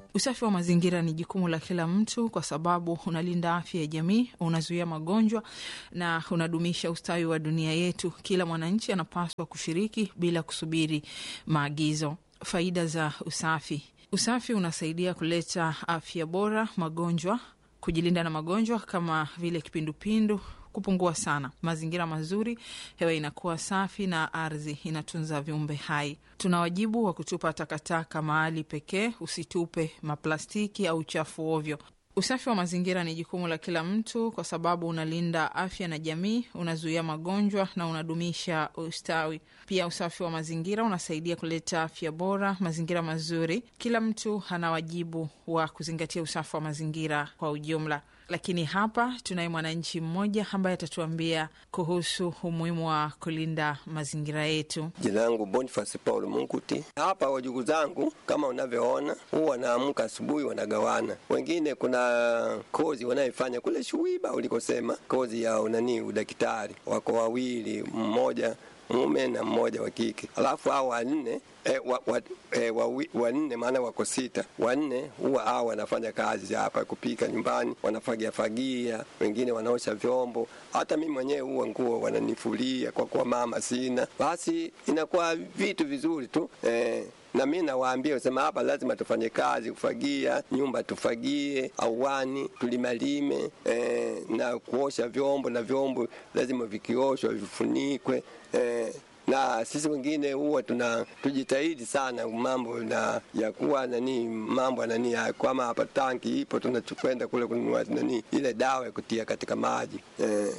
Usafi wa mazingira ni jukumu la kila mtu, kwa sababu unalinda afya ya jamii, unazuia magonjwa na unadumisha ustawi wa dunia yetu. Kila mwananchi anapaswa kushiriki bila kusubiri maagizo. Faida za usafi: usafi unasaidia kuleta afya bora, magonjwa, kujilinda na magonjwa kama vile kipindupindu kupungua sana, mazingira mazuri, hewa inakuwa safi na ardhi inatunza viumbe hai. Tuna wajibu wa kutupa takataka mahali pekee, usitupe maplastiki au uchafu ovyo. Usafi wa mazingira ni jukumu la kila mtu, kwa sababu unalinda afya na jamii, unazuia magonjwa na unadumisha ustawi. Pia usafi wa mazingira unasaidia kuleta afya bora, mazingira mazuri. Kila mtu ana wajibu wa kuzingatia usafi wa mazingira kwa ujumla. Lakini hapa tunaye mwananchi mmoja ambaye atatuambia kuhusu umuhimu wa kulinda mazingira yetu. Jina langu Boniface Paul Munguti. Hapa wajukuu zangu kama unavyoona, huwa wanaamka asubuhi, wanagawana. Wengine kuna kozi wanayefanya kule Shuiba ulikosema, kozi ya unani udaktari, wako wawili, mmoja mume na mmoja wa kike, alafu hao wanne E, wa, wa, e, wa, wanne maana wako sita. Wanne huwa hao wanafanya kazi hapa kupika nyumbani, wanafagia fagia, wengine wanaosha vyombo. Hata mimi mwenyewe huwa nguo wananifulia kwa kuwa mama sina, basi inakuwa vitu vizuri tu e, na mi nawaambia sema hapa lazima tufanye kazi, kufagia nyumba, tufagie auani, tulimalime e, na kuosha vyombo, na vyombo lazima vikioshwa vifunikwe e, na sisi wengine huwa tuna tujitahidi sana mambo na ya kuwa nani mambo nani kama hapa tanki ipo, tunakwenda kule kununua nani ile dawa ya kutia katika maji eh.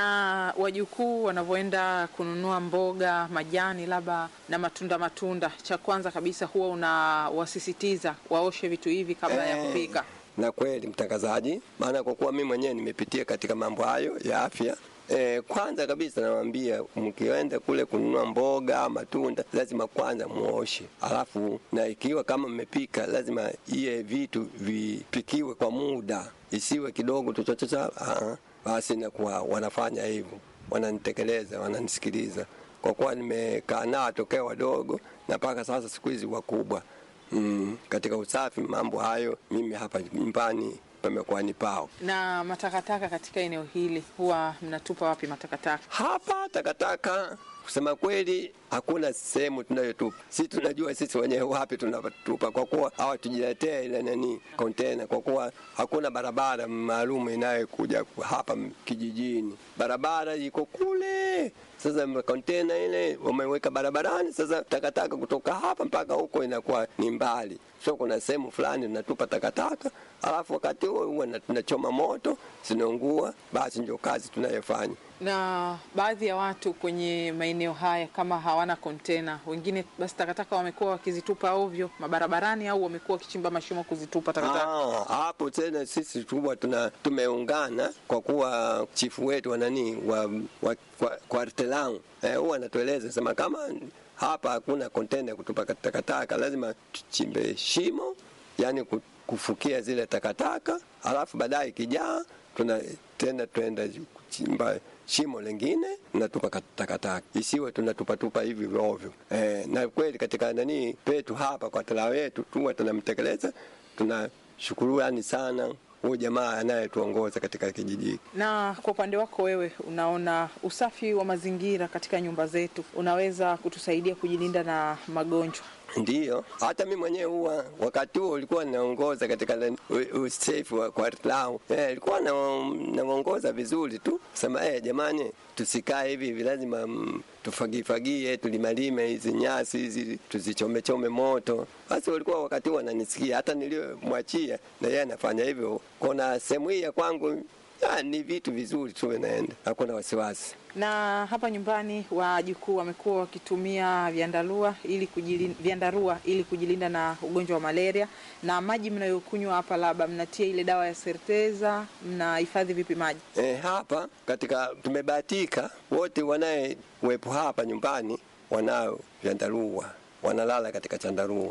Na wajukuu wanavyoenda kununua mboga, majani, labda na matunda matunda, cha kwanza kabisa huwa unawasisitiza waoshe vitu hivi kabla eh, ya kupika. Na kweli mtangazaji, maana kwa kuwa mimi mwenyewe nimepitia katika mambo hayo ya afya E, kwanza kabisa nawaambia mkienda kule kununua mboga matunda, lazima kwanza muoshe, alafu na ikiwa kama mmepika, lazima iye vitu vipikiwe kwa muda, isiwe kidogo tuchochocha. Basi nakuwa wanafanya hivyo, wananitekeleza, wananisikiliza, kwa kuwa nimekaa nao tokea wadogo na mpaka sasa siku hizi wakubwa. Mm, katika usafi mambo hayo mimi hapa nyumbani pamekuwa ni pao. Na matakataka katika eneo hili huwa mnatupa wapi matakataka? Hapa takataka kusema kweli hakuna sehemu tunayotupa. Sisi tunajua sisi wenyewe wapi tunatupa, kwa kuwa hawatujiletea ile nani kontena, kwa kuwa hakuna barabara maalum inayokuja hapa kijijini. Barabara iko kule. Sasa kontena ile wameweka barabarani. Sasa takataka kutoka hapa mpaka huko inakuwa ni mbali, so kuna sehemu fulani tunatupa takataka, alafu wakati huo huwa tunachoma moto, zinaungua. Basi ndio kazi tunayofanya na baadhi ya watu kwenye maeneo haya kama hawana kontena, wengine basi takataka wamekuwa wakizitupa ovyo mabarabarani, au wamekuwa wakichimba mashimo kuzitupa takataka. Ah, hapo tena sisi tuwa tuna tumeungana kwa kuwa chifu wetu wa nani wa, wa kwa, kwa artelan huwa eh, anatueleza sema kama hapa hakuna kontena ya kutupa takataka, lazima tuchimbe shimo, yani kufukia zile takataka, alafu baadaye kijaa tuna tena tuenda kuchimba shimo lingine natupa takataka, isiwe tunatupatupa hivi ovyo. E, na kweli katika nani petu hapa kwa tala wetu tuwa tunamtekeleza, tunashukurani sana huyu jamaa anayetuongoza katika kijiji. Na kwa upande wako wewe, unaona usafi wa mazingira katika nyumba zetu unaweza kutusaidia kujilinda na magonjwa? Ndiyo, hata mi mwenyewe huwa wakati huo ulikuwa naongoza katika usafi wa kwa lao eh, ilikuwa naongoza vizuri tu sema eh, jamani, tusikae hivi hivi, lazima tufagifagie, tulimalime hizi nyasi hizi, tuzichomechome moto. Basi walikuwa wakati huo wananisikia, hata niliyomwachia na yeye anafanya hivyo. Kuna sehemu hii ya kwangu ya, ni vitu vizuri tu naenda, hakuna wasiwasi na hapa nyumbani wajukuu wamekuwa wakitumia vyandarua ili kujilinda, vyandarua ili kujilinda na ugonjwa wa malaria. Na maji mnayokunywa hapa, labda mnatia ile dawa ya serteza, mnahifadhi vipi maji? E, hapa katika tumebahatika wote wanayewepo hapa nyumbani wanao vyandarua, wanalala katika chandarua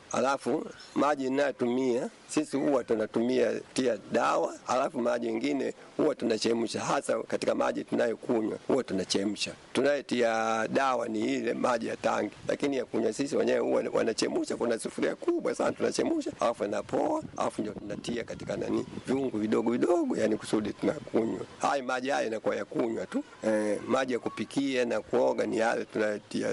alafu maji inayotumia sisi huwa tunatumia tia dawa, alafu maji mengine huwa tunachemsha, hasa katika maji tunayokunywa huwa tunachemsha. Tunayetia dawa ni ile maji ya tangi, lakini ya kunywa sisi wenyewe huwa wanachemsha. Kuna sufuria kubwa sana tunachemsha, alafu inapoa, alafu ndio tunatia katika nani viungu vidogo vidogo, yani kusudi tunakunywa. Haya maji haya yanakuwa ya kunywa tu. Eh, maji ya kupikia na kuoga ni yale tunayotia